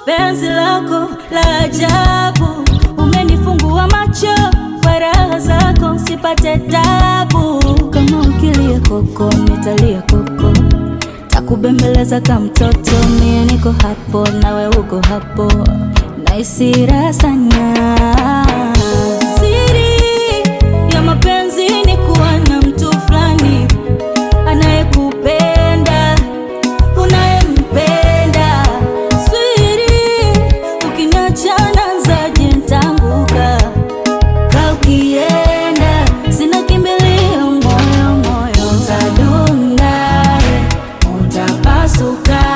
penzi lako la ajabu, umenifungua macho kwa raha zako, usipate tabu. Kama ukilia koko, nitalia koko, takubembeleza kama mtoto. Mie niko hapo, nawe uko hapo, nahisi raha sana. Siri ya mapenzi ni kuwa na mtu fulani anayekupenda unayempenda. Swiri, ukiniacha naanzaje nitaanguka? Ka ukienda sina kimbilio, moyo moyo utadunda, utapasuka